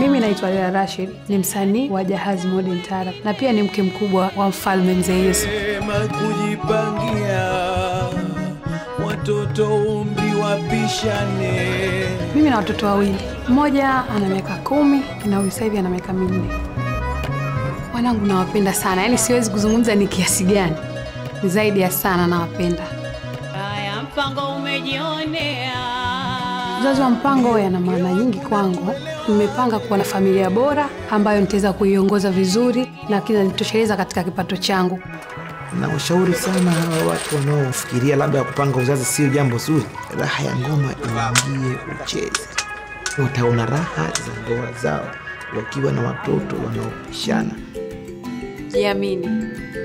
Mimi naitwa Lea Rashid, ni msanii wa Jahazi Modern Taarab na pia ni mke mkubwa wa mfalme Mzee Yesu. Sema kujipangia watoto umri wapishane. Mimi na watoto wawili, mmoja ana miaka kumi na huyu sasa hivi ana miaka minne. Wanangu nawapenda sana, yaani siwezi kuzungumza ni kiasi gani, ni zaidi ya sana nawapenda. Haya, mpango umejionea. Uzazi wa mpango yana maana nyingi kwangu. Nimepanga kuwa na familia bora ambayo nitaweza kuiongoza vizuri na kinanitosheleza katika kipato changu. na ushauri sana hawa watu wanaofikiria labda kupanga uzazi sio jambo zuri. Raha ya ngoma iingie ucheze, wataona raha za ndoa zao wakiwa na watoto wanaopishana. Jiamini,